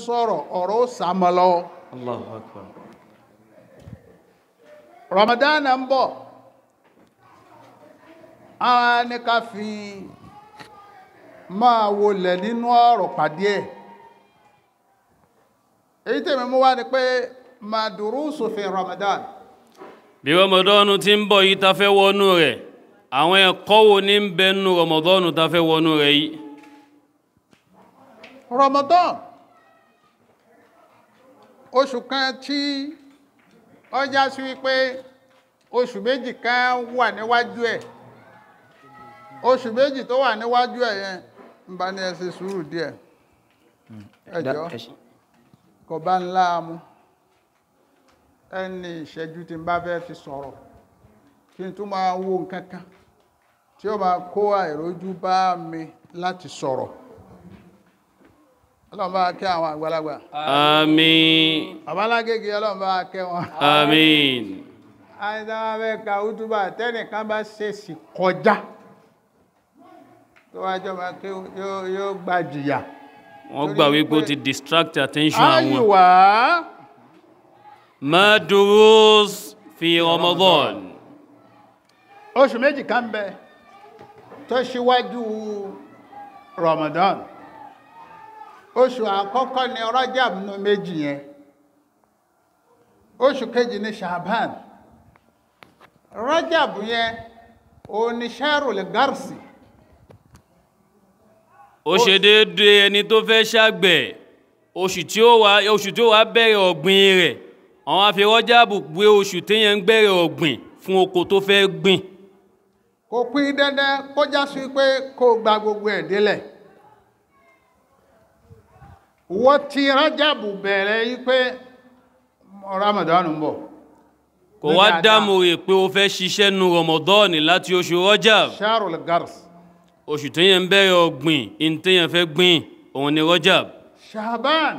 sọ̀rọ̀ ọ̀rọ̀ ó sàmọ́ lọ́wọ́ Allahu akbar. Ramadan ń bọ̀ àwọn ní ká fi máa wọlẹ̀ nínú ọ̀rọ̀ pàdé ẹ̀ èyí tèmi mú wá ní pé madurusu fi Ramadan bí rọmọdọ́nù ti ń bọ̀ yìí ta fẹ́ wọnú rẹ̀ àwọn ẹ̀kọ́ wo ní ń bẹ nínú rọmọdọ́nù ta fẹ́ wọnú rẹ̀ yìí Ramadan oṣù kan tí ó já sí wípé oṣù méjì kan wà níwájú ẹ̀ oṣù méjì tó wà níwájú ẹ̀ yẹn ń bá ní ẹ ṣe sùúrù díẹ̀ ẹ jọ̀ọ́ kò bá ń láàmú ẹni ìṣẹ́jú tí n bá fẹ́ fi sọ̀rọ̀ kí n tún máa wo nǹkan kan tí ó máa kó àìrójú bá mi láti sọ̀rọ̀ ọlọ́run bá kẹ́ àwọn àgbàlagbà àmín àbálágége ọlọ́run bá kẹ́ wọn àmín àìdáwà fẹ́ ka útúbà tẹ́nìkan bá ṣèṣì kọjá tó wájọ́ máa kí yóò yóò gba jìyà wọ́n gbà wípé ó ti distract attention àwọn ayùwá ma durus fi ramadan oṣù méjì kan bẹ tó ṣíwájú Ramadan oṣù àkọ́kọ́ ni Rajab nínú méjì yẹn oṣù kejì ni Shaban Rajab yẹn òun ni Sharul Garsi ó ṣe déédéé ẹni tó fẹ́ ṣàgbẹ̀ oṣù tí ó wá oṣù tí ó wá bẹ̀rẹ̀ ọ̀gbìn rẹ̀ àwọn á fi Rọ́jàbù pé oṣù téèyàn ń bẹ̀rẹ̀ ọ̀gbìn fún oko tó fẹ́ gbìn kò pín dandan kó já sí pé kó gba gbogbo ẹ̀ délẹ̀ wọ́n ti Rájàbù bẹ̀rẹ̀ yí pé Ramadan ń bọ̀ kò wá dáàmú rẹ̀ pé ó fẹ́ ṣiṣẹ́ nu rọmọdọ́ọ̀nì láti oṣù Rọ́jàbù Sharul Gars oṣù téèyàn ń bẹ̀rẹ̀ ọ̀gbìn in téèyàn fẹ́ gbìn òun ni Rọ́jàbù Shaban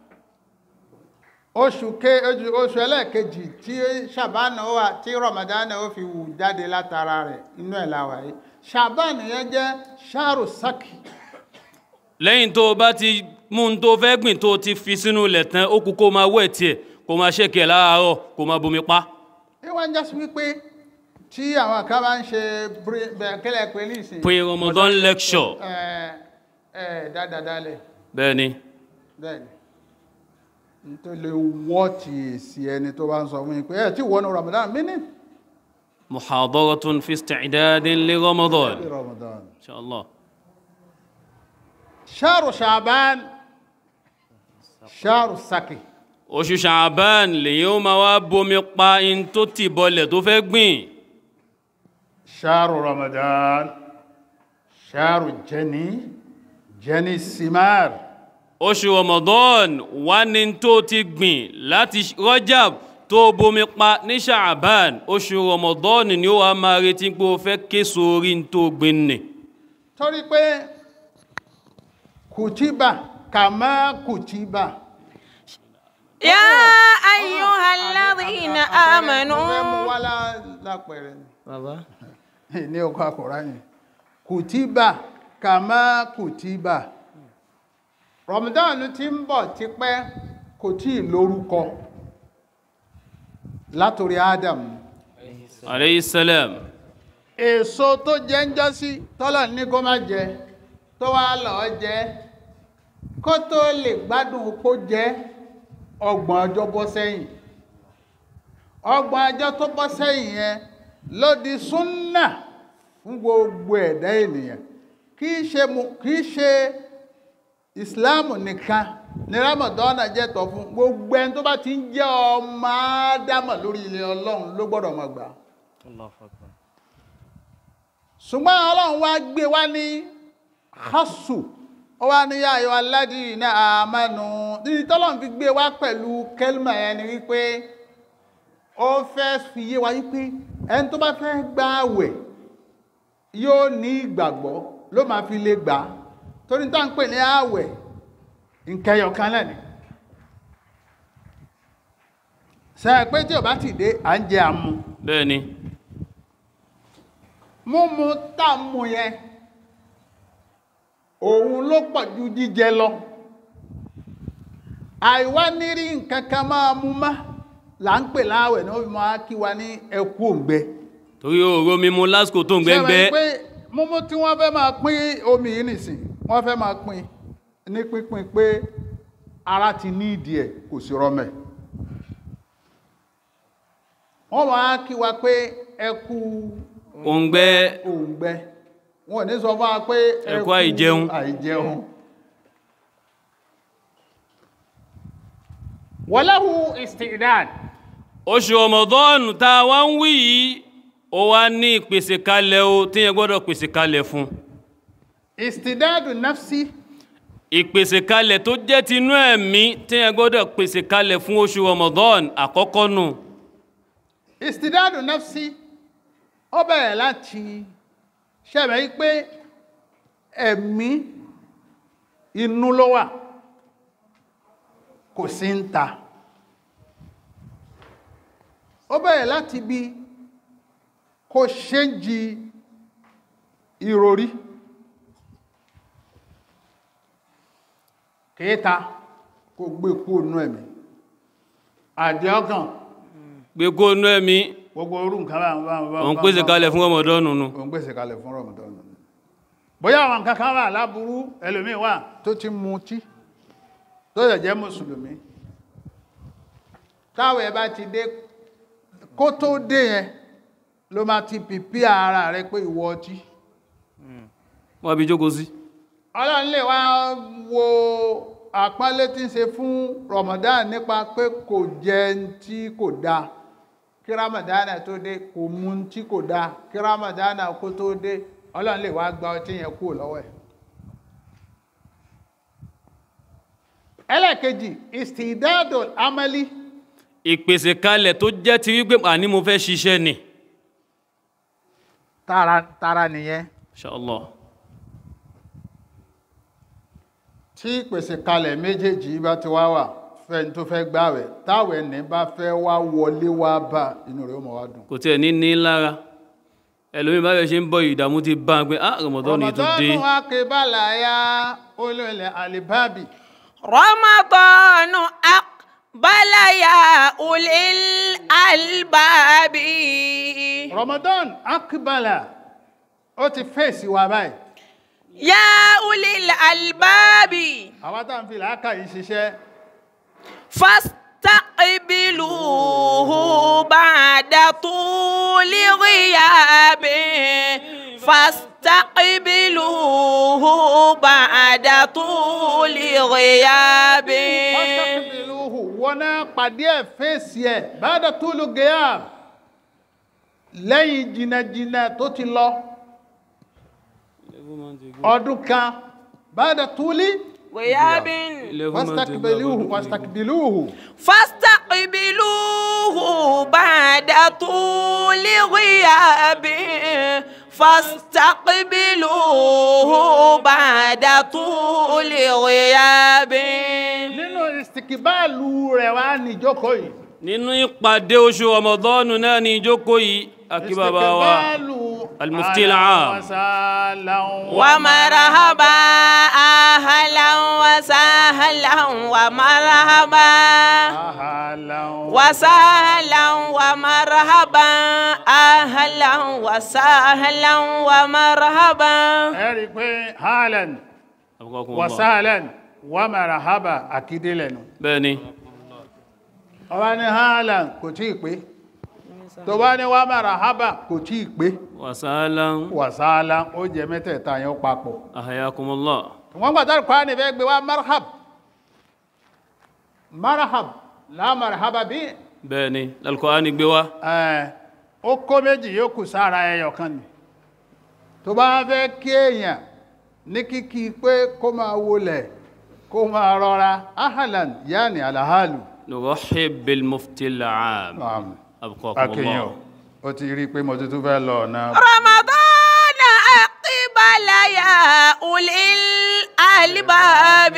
oṣù ke oṣù oṣù ẹlẹ́ẹ̀kejì tí Shaban ó wà tí Ramadan ó fi wù jáde látara rẹ̀ inú ẹ̀ la wà yìí Shaban yẹn jẹ́ Sharu Saki lẹ́yìn tó o bá ti mú un tó fẹ́ gbìn tó o ti fi sínú ilẹ̀ tán ó kú kó máa wẹ̀ tiẹ̀ kó máa ṣèkẹ̀ láàárọ̀ kó máa bomi pa ìwọ́n ń jásí wípé tí àwọn kan bá ń ṣe bre- bẹ̀- kílẹ̀ pé ní ìsìn pre Ramadan lecture ẹ̀ ẹ̀ dáadáa dálẹ̀ bẹ́ẹ̀ ni bẹ́ẹ̀ni nítorí lè wọ́ ti èsì ẹni tó bá ń sọ fún yín pé ẹ̀ tí wọ́n ní Ramadan mí ní محاضرة في استعداد لرمضان Ramadan إن شاء الله ṣáàrù ṣàbán ṣáàrù saki oṣù ṣàbán lèyìn ó máa wá bomi pa in tó ti bọlẹ̀ tó fẹ́ gbìn ṣáàrù Ramadan ṣáàrù jẹni jẹni simar oṣù Ramadan wá ní tó ti gbìn láti Rajab tó bomi pa ní ṣàbán oṣù Ramadan ni ó wá máa retí pé ó fẹ́ ké sórí tó gbìn nì torí pé kùtìbà kàmá kùtìbà يا أيها الذين mo fẹ́ mú آمنوا wá lá- lápẹẹrẹ ni. bàbá ní ọkọ̀ àkùránì kùtìbà kàmá kùtìbà Ramadan tí ń bọ̀ tipẹ́ kò tí ì lórúkọ látòrí Adam alayhi salam èso tó jẹ ń jọ́sí tọ́lọ̀ ní kó má jẹ tó wá lọ́ọ́ jẹ kó tó lè gbádùn kó jẹ ọgbọ̀n ọjọ́ bọ́ sẹ́yìn ọgbọ̀n ọjọ́ tó bọ́ sẹ́yìn yẹn ló di súnnà fún gbogbo ẹ̀dá ènìyàn kì í ṣe mu- kì í ṣe ìsìláàmù nìkan ní rámọ̀dọ́nà jẹ́ tọ́ fún gbogbo ẹni tó bá ti ń jẹ́ ọmọ ádámà lórí ilẹ̀ ọlọ́run ló gbọ́dọ̀ mọ̀ gbà ṣùgbọ́n ọlọ́run wá gbé wá ní hasu ó wá ní yáyọ aládìrí àmánu níbi tọ́lọ́run fi gbé wá pẹ̀lú kẹlmà yẹn ni wípé ó fẹ́ fi yé wa wípé ẹni tó bá fẹ́ gba àwẹ̀ yóò ní ìgbàgbọ́ ló máa fi lè gbà á torí tá à ń pè ní àwẹ̀ nkẹyọ kan lẹ́ni sẹ́yìn pé tí ò bá ti dé à ń jẹ àmú bẹ́ẹ̀ ni múmu tá a mú yẹn òun ló pọ̀ ju jíjẹ lọ àìwá nírí nǹkan kan máa mú má là ń pè láàwẹ̀ ní ó fi máa kí wa ní ẹkú òǹgbẹ torí òòró mímu lásìkò tó ń gbẹ́ngbẹ́ Ṣé wọ́n pé múmú tí wọ́n fẹ́ máa pín omi yìí nìsín wọ́n fẹ́ máa pín ní pínpín pé ara ti ní ìdí ẹ̀ kò sí rọmẹ̀ wọ́n máa kí wa pé ẹkú òǹgbẹ́ òǹgbẹ wọn ò ní sọ fún wa pé Ẹkú àìjẹun. àìjẹun wọ́láhù istidad oṣù ọmọdọ́ọ̀nù tá a wá ń wí yìí ó wá ní ìpèsè kalẹ̀ o tí yẹn gbọ́dọ̀ pèsè kalẹ̀ fún istidadu nafsi ìpèsè kalẹ̀ tó jẹ́ tinú ẹ̀mí tí yẹn gbọ́dọ̀ pèsè kalẹ̀ fún oṣù ọmọdọ́ọ̀nù àkọ́kọ́ nù istidadu nafsi ó bẹ̀rẹ̀ láti ṣẹ̀bẹ̀ yí pé ẹ̀mí inú ló wà kò sí ń ta ó bẹ̀rẹ̀ láti bí kò ṣéǹjì ìròrí kéta kò gbé kúrò nú ẹ̀mí àdíọ́kàn gbé kó nú ẹ̀mí gbogbo orú nǹkan bá ń bá ń bá ń òun bá ń pèsè bá ń kalẹ̀ fún ọmọdọ́ọ̀nù nù òun gbèsè kalẹ̀ fún rọmọdọ́nù bóyá àwọn nǹkan kan wà láburú ẹlòmíì wà tó ti mutí tó yẹ jẹ́ mùsùlùmí táwọn ẹ bá ti dé kó tó dé yẹn ló máa ti pìpì ara rẹ pé ìwọ ọtí wọ́n bí jókòó sí ọlọ́run lè wá wo àpọ́nlé tí ń ṣe fún ramadan nípa pé kò jẹ tí kò dáa kí ramadan tó dé kò mu tí kò dáa kí ramadan kó tó dé ọlọ́run lè wá gba ọtí yẹn kúrò lọ́wọ́ ẹ̀. ẹlẹ́ẹ̀kejì istidado amali ìpèsè kalẹ̀ tó jẹ́ ti wípé àní mo fẹ́ ṣiṣẹ́ ni tara tara nìyẹn inshallah tí ìpèsè kalẹ̀ méjèèjì bá ti wá wà fẹ́ni tó fẹ́ gbàwẹ̀ táwẹ̀ ní bá fẹ́ wá wọlé wá bá inú rẹ̀ ó mọ̀ wá dùn. kò tiẹ̀ ní ní lára ẹlòmíì bá bẹ̀ ṣe ń bọ̀ ìdààmú ti bá a pé ah rọmọdọ́ọ̀nù yìí tó dé Ramadan akébàlà ya olólè alibabi رمضان أقبل يا أولي الألباب Ramadan akébàlà ó ti fèsì wa báyìí يا أولي الألباب àwọn tá à ń fi làákà yìí ṣiṣẹ́ فاستقبلوه بعد طول غياب فاستقبلوه بعد طول غياب pásítọ̀kìbìlúhù wọn náà pàdé ẹ̀ fèsì ẹ̀ bàdà túlù gẹ́yà lẹ́yìn jìnnàjìnnà tó ti lọ ọdún kan bàdà túlì غياب pásítọ̀kìbìlúhù pásítọ̀kìbìlúhù فاستقبلوه بعد طول غياب فاستقبلوه بعد طول غياب nínú ìsìkìbáàlù rẹ̀ wá níjókòó yìí nínú ìpàdé oṣù ọmọdọ́ọ̀nù náà ní ìjókòó yìí akí bàbá wa المفتي العام. ومرحبا أهلا وسهلا ومرحبا وسهلا ومرحبا أهلا وسهلا ومرحبا ẹ̀rí pé haalan wasalan wa marahaba akídélẹ̀nu bẹ́ẹ̀ ni ọba ní haalan kò tí ì pé tó bá ní wa marahaba kò tí ì pé wàsálà wasalan ó jẹ mẹ́tẹ̀ẹ̀ta yẹn papọ̀ ahayakumullah wọ́n gbàtà kọ́ ní fẹ́ gbé wa marhab marhab la marhaba bí bẹ́ẹ̀ ni lalqur'ani gbé wá ẹ̀ ó kó méjì yóò kù sára ẹyọ kan ni tó bá fẹ́ kí èèyàn ní kíkí pé kó máa wọlẹ̀ kó máa rọra ahalan yaani alahalu nurahib bilmufti al'am Naam. abqakumullah akínyàn ó ti rí i pé mo tuntun fẹ́ lọ ọ̀nà رمضان أقبل يا أولي الألباب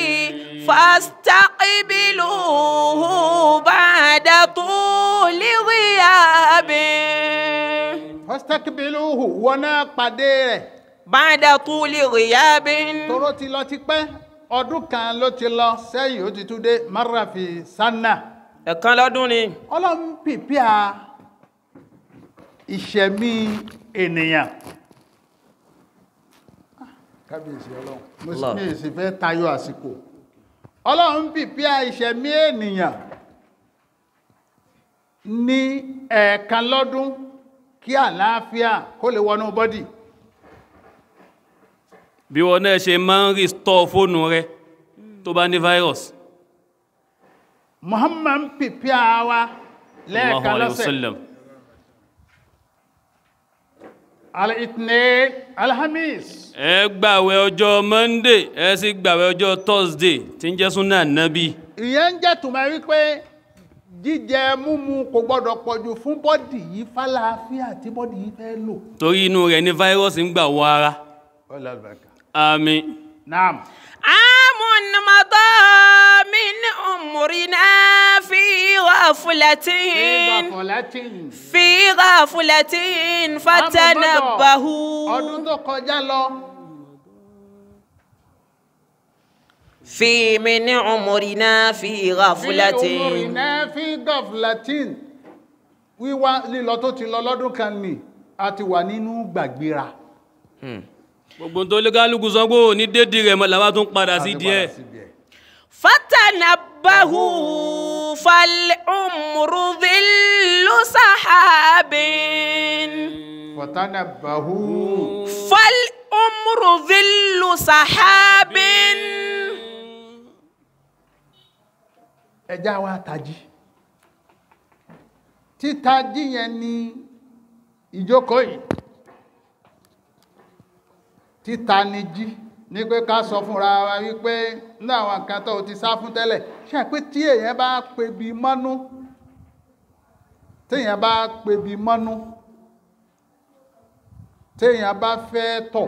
فاستقبلوه بعد طول غياب fastakibiluhu wọn náà pàdé rẹ̀ بعد طول غياب tóró ti lọ ti pẹ́ ọdún kan ló ti lọ sẹ́yìn ó ti tún dé marafi sanna ẹ̀kan lọ́dún ni ọlọ́run pìpìà ìṣẹ̀mí ènìyàn kábíyèsí ọlọ́run mo sì Allah. mi sì fẹ́ tayọ àsìkò ọlọ́run pìpìà ìṣẹ̀mí ènìyàn ní ẹ̀ẹ̀kan lọ́dún kí àlàáfíà kó lè wọnú bọ́dì bí wọn náà ṣe máa ń restore fóònù rẹ tó bá ní virus muhammad pìpìà wa Allahu lẹ́ẹ̀kan alayhi wa lọ́sẹ̀ sallam al-ithnain alhamis ẹ gbàwẹ̀ ọjọ́ monday ẹ sì gbàwẹ̀ ọjọ́ thursday tí ń jẹ́ súnà nábì ìyẹn ń jẹ́ tùmọ̀ wípé jíjẹ múmu kò gbọ́dọ̀ pọ̀jù fún bọ́dì yìí fálàáfíà tí bọ́dì yìí fẹ́ lò. torí inú rẹ̀ ní virus ń gbà wọ ara àmín naam عام مضى من عمرنا في غفلة fọlátín في غفلة فتنبهوا ọdún tó kọjá lọ في من عمرنا في غفلة fi umurina fi gọflatin wíwá lílọ tó ti lọ lọ́dún kan nì a ti wà nínú gbàgbéra. gbogbo tó lé kálukú sọ pé ò ní dédì rẹ̀ mọ́ làwọn tún padà sí A ti díẹ̀ padà síbi ẹ̀. فتنبهوا فالعمر ظل سحاب fọ̀tánàbàhù فالعمر ظل سحاب ẹjá wa tají títají yẹn ni ìjókòó yìí títa ni jí ní pé ká sọ fúnra wa wípé ní àwọn nǹkan tó o ti sá fún tẹ́lẹ̀ ṣe pé tí èèyàn bá pebi mọ́nú téèyàn bá pebi mọ́nú téèyàn bá fẹ́ tọ̀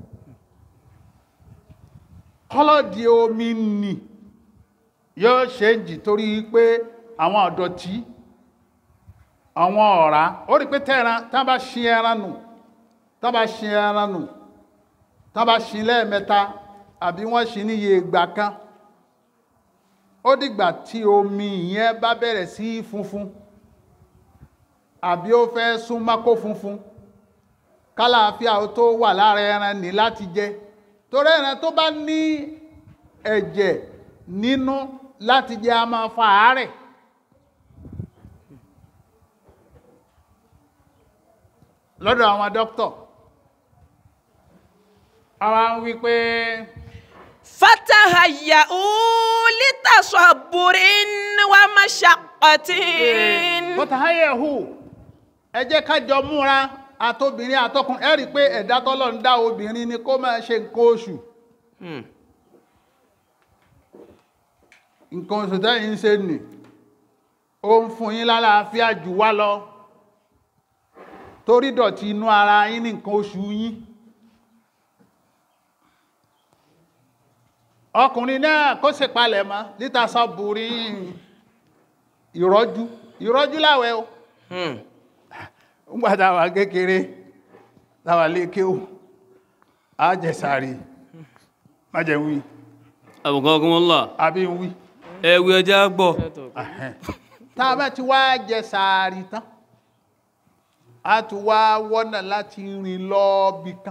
kọ́lọ́dì omi nì yóò ṣe ń jì torí pé àwọn ọ̀dọ̀tí àwọn ọ̀rá ó rí pé tẹ́ran tán bá ṣin ẹran nù tán bá ṣin ẹran nù tán bá ṣin lẹ́ẹ̀mẹ́ta àbí wọ́n ṣin níye ìgbà kan ó dìgbà tí omi ìyẹn bá bẹ̀rẹ̀ sí í funfun àbí ó fẹ́ súnmọ́ kó funfun kálàáfíà ó tó wà lára ẹran ní láti jẹ torí ẹran tó bá ní ẹ̀jẹ̀ nínú láti jẹ a máa fa àárẹ̀ lọ́dọ̀ àwọn dókítọ̀ àwọn ń wí pé فتهيئوا لتصبر ومشقة bọ́tàáyẹ̀hù ẹ jẹ́ ká jọ múra àtobìnrin àtọkùn ẹ rí i pé ẹ̀dá tọ́lọ̀ ń dá obìnrin ni kó máa ṣe nǹkan oṣù nǹkan oṣù tẹ́yìn ń ṣe nì ó ń fún yín lálàáfíà jù wá lọ torí dọ̀tí inú ara yín ní nǹkan oṣù yín ọkùnrin náà kó ṣe palẹ̀ mọ́ níta sọ́bùrí ìrọ́jú ìrọ́jú láwẹ̀ o ń gbà táwà kékeré táwà lékè o àjẹsàrí májẹ̀wí àbùkọ́kùnmọ́lá àbí ń wí ẹ̀wù ẹja gbọ́ tá a bá ti wá jẹ sàárì tán a ti wá wọ́nà láti rìn lọ bí kan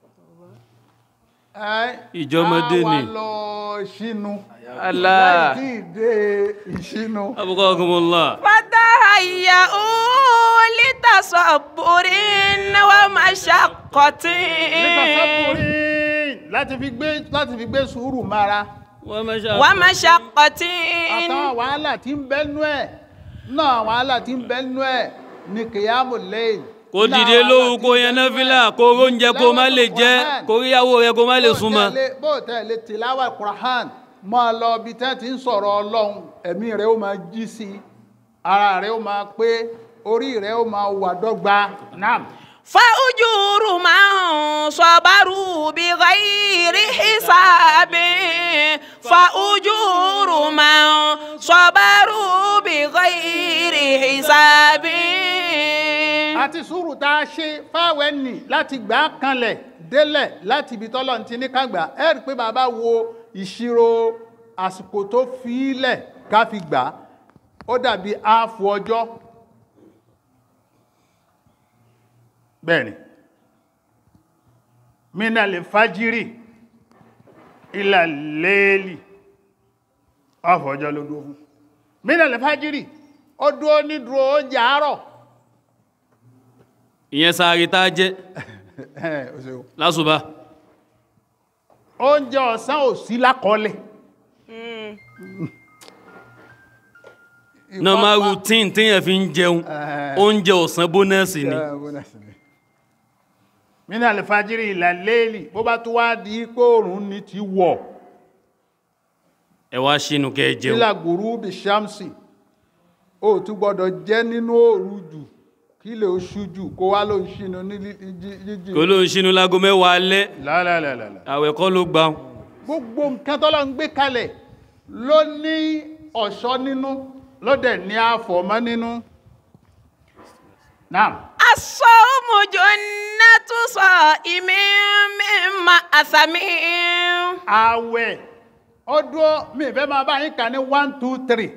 Ìjọmọdé ni. a wá lọ ìṣínú Allah. láì tí ì dé ìṣínú àbùkọ́kùnmọ́lá فتهيئوا لتصبر ومشقة nípasẹ́kùnrin láti fi gbé láti fi gbé sùúrù mara wọ́n mẹ́ṣà ومشقة àtàwọn wàhálà tí ń bẹ́nu ẹ̀ náà wàhálà tí ń bẹ́nu ẹ̀ ní kìyàmù lẹ́yìn kó dìde lóru kó yan náfìlà kó róúnjẹ kó má lè jẹ kó ríyàwó rẹ kó má lè súnmọ́ bó tẹ̀lé tìláwà kùrán máa lọ bí tẹ́ ti ń sọ̀rọ̀ ọlọ́run ẹ̀mí rẹ̀ ó máa jí sí i ara rẹ̀ ó máa pé orí rẹ̀ ó máa wà dọ́gba náà فأجور من صبروا بغير حساب فأجور من صبروا بغير حساب àti sùúrù tá a ṣe fáwẹ́ nì láti gbà á kanlẹ̀ délẹ̀ láti ibi tọ́lọ̀ ti ní kàgbà ẹ rí i pé bàbá wo ìṣirò àsìkò tó fi ilẹ̀ ká fi gbà á ó dàbí áàfù ọjọ́ bẹ́ẹ̀ni mina lè fájírì ilà léèlì áàfù ọjọ́ ló dúró fún mina lè fájírì ó dúró ní dúró oúnjẹ àárọ̀ ìyẹn sáré tá a jẹ Ó ṣeun. lásùbà oúnjẹ ọ̀sán ò sí lákọọ́lẹ̀ normal routine téèyàn fi ń jẹun Eh. oúnjẹ ọ̀sán bónẹ́ẹ̀sì ni mina lè fájírì ilà léèlì bó bá tó wá di pé oòrùn ní ti wọ̀ ẹ wá sínú kẹ́ ẹ jẹun nílà gùrú bí ṣámsì ó tún gbọ́dọ̀ jẹ́ nínú òru jù kí lè oṣù jù kó wá ló ń ṣínú ní lí- jí- jíjì kó ló ń sínú lágo mẹ́wàá alẹ́ lálálálálá àwẹ̀ kọ́ ló gbà wọn. gbogbo nǹkan tọ́lọ́ ń gbé kalẹ̀ ló ní ọ̀ṣọ́ nínú ló dẹ̀ ní àfọ̀mọ́ nínú náà الصوم جنة صائم من أثم àwẹ̀ ọdún mi fẹ́ máa bá yín kà ní one two three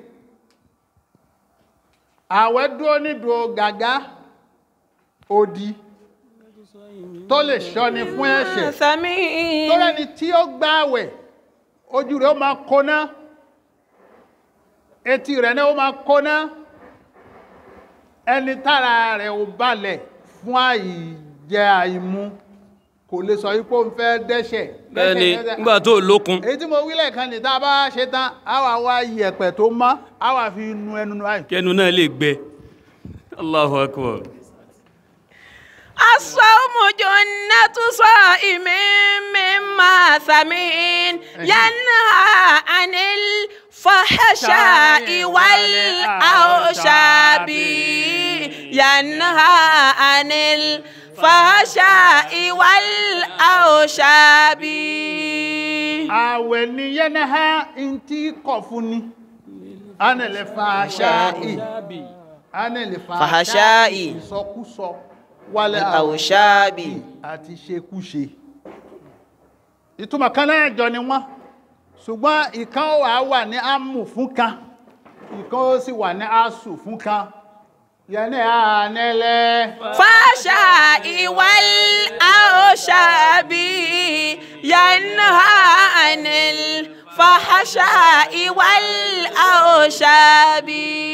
àwẹ̀ dúró nídùú gàgá odi tó lè ṣọ́ni fún ẹ̀ṣẹ̀ أثم tó rẹ́ni tí ó gbá àwẹ̀ ojú rẹ̀ ó máa kóná etí rẹ̀ náà ó máa kóná ẹni tára rẹ̀ ò balẹ̀ fún àìjẹ àìmu kò lè sọ wípé ó ń fẹ́ dẹ́ṣẹ̀ bẹ́ẹ̀ni dẹ́ṣẹ̀, dẹ́ṣẹ̀. nígbà tó lókun èyí tí mo wí lẹ́ẹ̀kan ní tá a bá ṣe tán a wà wá iyẹ̀pẹ̀ tó mọ́ a wà fi nu ẹnu nu àì. kẹnu náà lè gbẹ Allahu akbar الصوم جنة صائم من أثم ينهى عن الفحشاء والأوشاب ينهى عن الفحشاء والأوشاب àwẹ̀ ni yẹnẹhà ń tí kọ̀ fún ni anẹ̀lẹ̀ fàṣáì anẹ̀lẹ̀ Fàṣáì. ìsọkúsọ wálẹ̀ والأوشاب àti ṣekúṣe ìtumọ̀ kan náà jọ ni wọ́n ṣùgbọ́n ìkan wà wà ní ámù fún kan ìkan ó sì wà ní asù fún kan yẹnẹ́ ànẹ́lẹ́ فحشاء والأوشاب ينهى عن الفحشاء والأوشاب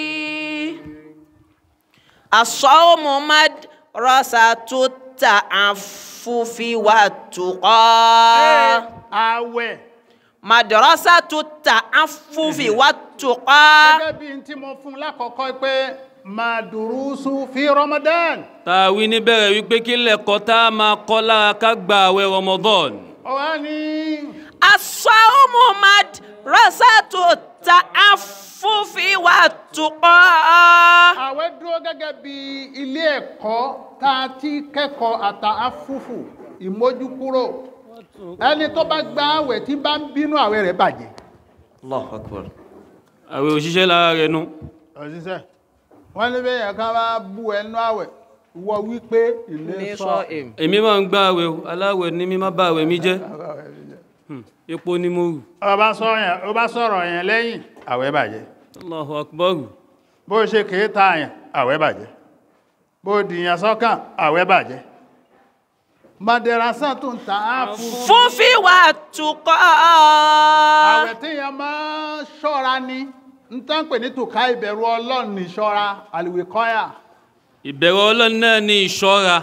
الصوم مدرسة التعفف والتقى àwẹ̀ مدرسة التعفف والتقى gẹ́gẹ́ bí n tí mo fún lákọ̀ọ́kọ́ pé màdùrúsù fi Ramadan tá a wí níbẹ̀rẹ̀ wípé kí lẹ́kọ̀ọ́ tá a máa kọ́ lára ká gba àwẹ̀ Ramadan ọ̀wá ní الصوم مدرسة التعفف والتقى àwẹ̀ dúró gẹ́gẹ́ bí ilé ẹ̀kọ́ tá a ti kẹ́kọ̀ọ́ àtà afúfù ìmójúkúrò ẹni tó bá gba àwẹ̀ tí bá ń bínú àwẹ̀ rẹ̀ bàjẹ́. الله أكبر àwẹ̀ òṣìṣẹ́ lára rẹ̀ nu òṣìṣẹ́ wọ́n ní bẹ́ẹ̀ yẹn ká bá bú ẹnu àwẹ̀ wọ wípé ilé sọ èmi máa ń gba àwẹ̀ o aláwẹ̀ ní mi má bá àwẹ̀ mi jẹ́ Hmm, epo ni mo rù ọba sọ̀rọ̀ yẹn lẹ́yìn àwẹ̀ bàjẹ́ Allahu akbar bó ṣe kèé ta àyàn àwẹ̀ bàjẹ́ bó dìyàn sọ́kàn àwẹ̀ bàjẹ́ madarasa tó ń ta áàfù fúnfí والتقى àwẹ̀ tí yẹn máa ń ṣọ́ra ni ń tán pè ní tòká ìbẹ̀rù ọlọ́run ní ṣọ́ra àlùwé kọ́yà ìbẹ̀rù Ọlọ́run náà ní ìṣọ́ra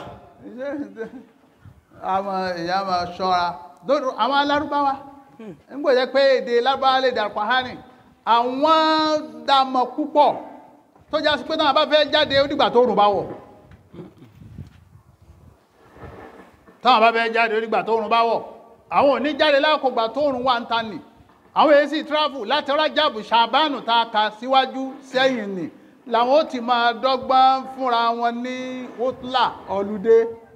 àwọn èèyàn máa ṣọ́ra lórí àwọn alárúbáwá ń gbọ́dọ̀ pé èdè lárúbáwá lè dàpọ̀ hánì àwọn dàmọ̀ púpọ̀ tó já sí pé náà bá fẹ́ jáde ó dìgbà tó rùn bá wọ̀ táwọn bá fẹ́ jáde ó dìgbà tó rùn bá wọ̀ àwọn ò ní jáde lákògbà tó rùn wà ń ta nì àwọn èyí sì travel láti rájàbù ṣàbánù tá a kà síwájú sẹ́yìn nì làwọn ó ti máa dọ́gbọ́n fúnra wọn ní wotla ọlùdé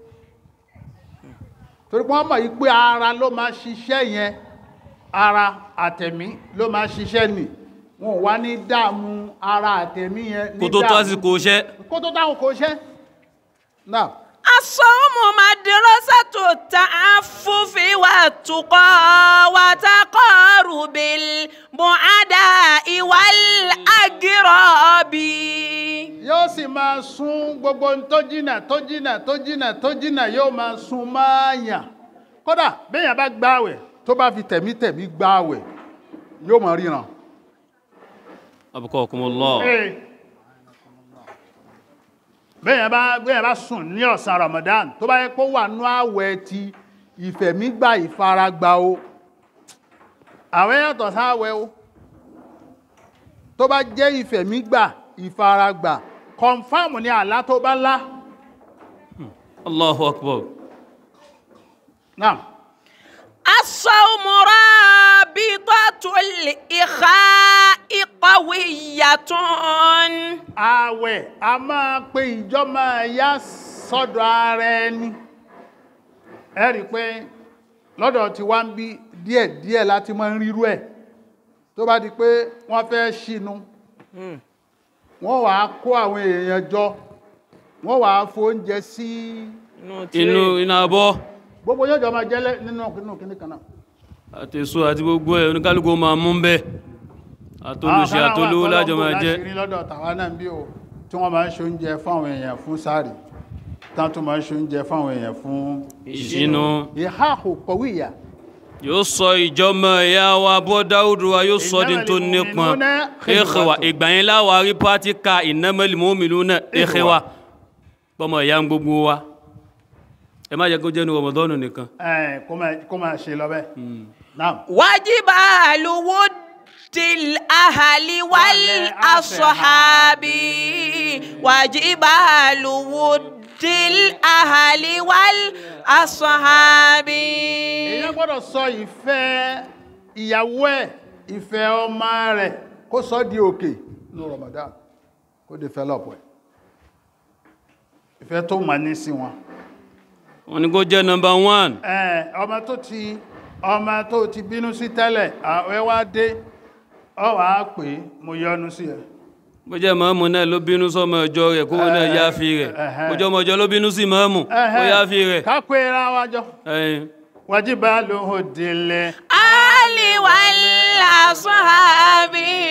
torí pé wọ́n mọ̀ yí pé ara ló máa ṣiṣẹ́ yẹn ara àtẹ̀mí ló máa ṣiṣẹ́ nì wọn ò wá ní dààmú ara àtẹ̀mí yẹn ní kó tó tó dààmú- àsìkò iṣẹ́ kó tó dáhùn kó ṣẹ́ náà الصوم مدرسة التعفف والتقى وتقارب البعداء والأقراب yóò sì máa sún gbogbo ohun tó jìnà tó jìnà tó jìnà tó jìnà yóò máa sún máa yàn kódà béèyàn bá gbààwẹ̀ tó bá fi tẹ̀mítẹ̀mí gbààwẹ̀ yóò máa ríran. abqakumullah Ee. béèyàn bá béèyàn bá sùn ní ọ̀sán Ramadan tó bá yẹ kó wà nú àwẹ̀ ti ìfẹ̀mígbà ìfaragbà o àwẹ̀ yàtọ̀ sáwẹ̀ o tó bá jẹ́ ìfẹ̀mígbà ìfaragbà kọ̀nfàmù ni àlá tó bá lá allahu akbar náà الصوم رابطة الإخاء قوية àwẹ̀ a máa pe ìjọmọ ẹ̀yà sọ́dọ̀ ara ẹni ẹ rí i pé lọ́dọ̀ tí wá ń bí díẹ̀díẹ̀ láti máa ń rírú ẹ̀ tó bá di pé wọ́n fẹ́ ṣínú wọ́n wàá kó àwọn èèyàn jọ wọ́n wàá fóúnjẹ sí inú iná abọ́ gbogbo yóò jọ máa jẹ́lẹ̀ nínú nínú kíní kan náà àti èso àti gbogbo ẹ̀ oníkálùkù máa mú bẹ́ àtolùṣe àtolówó lájọ máa jẹ́ láṣìírí lọ́dọ̀ tàwa náà bí o tí wọ́n máa ń ṣe oúnjẹ fáwọn èèyàn fún sáàrì tán tó máa ń ṣe oúnjẹ fáwọn èèyàn fún ìṣínú ìhà kọ̀wé ìyà yóò sọ ìjọmọ ẹ̀yà wa bọ́ dáúdù wa yóò sọ dín tó nípọn Innamal mu'minuna ikhwa ìgbà yẹn láwàá rí pátíkà innamal mu'minuna ikhwa bọ́mọ ìyá ń gbogbo wa ẹ má jẹ́ kó jẹ́ ní Ramadan nìkan ẹ̀ kó máa- kó máa ṣe lọ bẹ́ẹ̀ náà وجبال ود الأهل والأصحاب وجبال ود الأهل والأصحاب èèyàn gbọ́dọ̀ sọ ìfẹ́ ìyàwó ẹ̀ ìfẹ́ ọmọ rẹ̀ kó sọ di òkè ní Ramadan kó develop ẹ̀ ìfẹ́ tó máa ní sí wọn wọn ni kó jẹ́ number one ẹ̀ ọmọ tó ti ọmọ tó ti bínú sí tẹ́lẹ̀ àwẹ́ wá dé ọ wà á pè é mo yọ́nú sí ẹ bó jẹ́ mọ́mù náà ló bínú sọmọ ọjọ́ rẹ̀ kó náà Eh, yáfi rẹ̀ eh, bó jẹ́ ọmọ ọjọ́ ló bínú sí mọ́mù kó yáfi rẹ̀ ká pé ra wájọ́ ẹ̀yìn wájíbá ló hò délẹ̀ آل والأصحاب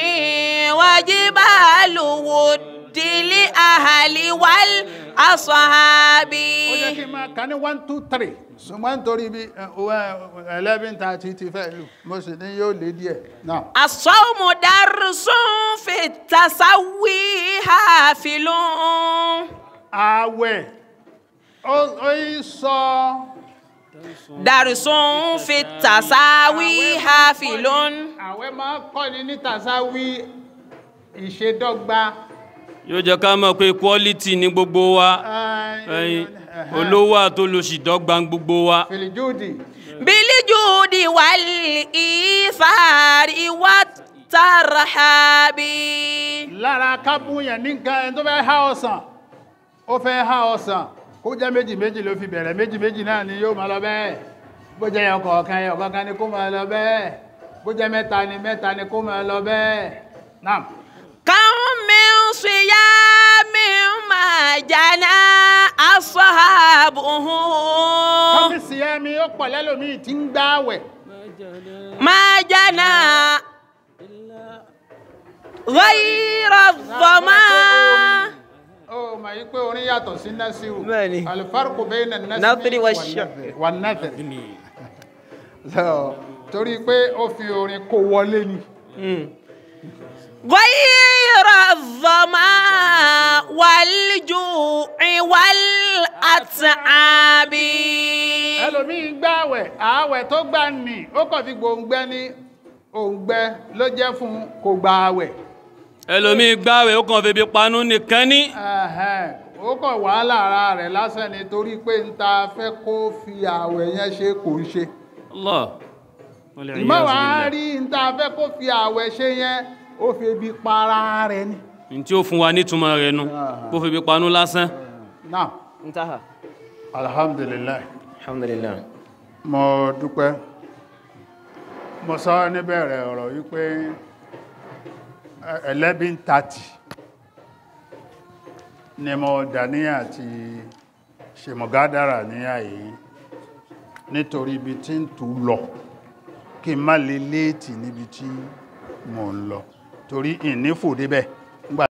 وجبال ود الأهل والأصحاب ó jẹ́ kí n máa kà ní one two three ṣùgbọ́n nítorí bí eleven thirty ti fẹ́ lù mo sì ní yóò lé díẹ̀ náà. الصوم درس في التسوي حافل ààwẹ̀ ó ó yí sọ درس في التساوي حافل ààwẹ̀ máa kọ́ ni ní tàṣáwí ìṣedọ́gba yóò jẹ́ ká mọ̀ pé quality ní gbogbo wa ẹ̀yìn olówó àtolòṣì dọ́gba gbogbo wa fìlìjúùdì بالجود والإيثار والترحاب lára kábúyàn ní nǹkan ẹni tó fẹ́ há ọsàn ó fẹ́ há ọsàn kó jẹ́ méjì méjì ló fi bẹ̀rẹ̀ méjì méjì náà ni yóò máa lọ bẹ́ẹ̀ bó jẹ́ ẹyọ kọ̀ọ̀kan ẹyọ kọ̀ọ̀kan ni kó máa lọ bẹ́ẹ̀ bó jẹ́ mẹ́ta ni mẹ́ta ni kó máa lọ bẹ́ẹ̀ náà. كم من صيام ما جنى أصحابه kọ́fíìsì ẹ̀mí ó pọ̀ lẹ́lòmíì tí ń gbáwẹ̀ ما جنى غير الظما ó mà yí pé orin yàtọ̀ sí nasiru Bẹ́ẹ̀ni. alifarku bẹ́ẹ̀ na Nasri nasiri wa wà nàfẹ̀ torí pé ó fi orin kó wọlé ni غير الظما والجوع والأتعاب ẹlòmíì gbáwẹ̀ ààwẹ̀ tó gbà ní ó kàn fi gbòǹgbẹ ní òǹgbẹ ló jẹ́ fún kò gba ààwẹ̀ ẹlòmíì gbáwẹ̀ ó kàn fi bí panú nìkan ní Ẹ̀hẹ́n, ó kàn wàhálà ara rẹ̀ lásán ni torí pé ń ta fẹ́ kó fi ààwẹ̀ yẹn ṣe kò ń ṣe Allah wal iyaz ìmọ̀ wàá billah. rí ń ta fẹ́ kó fi ààwẹ̀ ṣe yẹn ó fi ebi para rẹ̀ ni. ní tí ó fún wa nítumọ̀ rẹ̀ nu kó fi bí panú lásán náà انتهى alhamdulillah الحمد لله mo dúpẹ́ mo sọ níbẹ̀rẹ̀ ọ̀rọ̀ wípé eleven thirty ni mo dàníyàn àti ṣe mọ̀gádára ní àyè nítorí ibi tí ń tú lọ kí n má lè léètì níbi tí mò ń lọ torí ìnífò débẹ̀ nígbà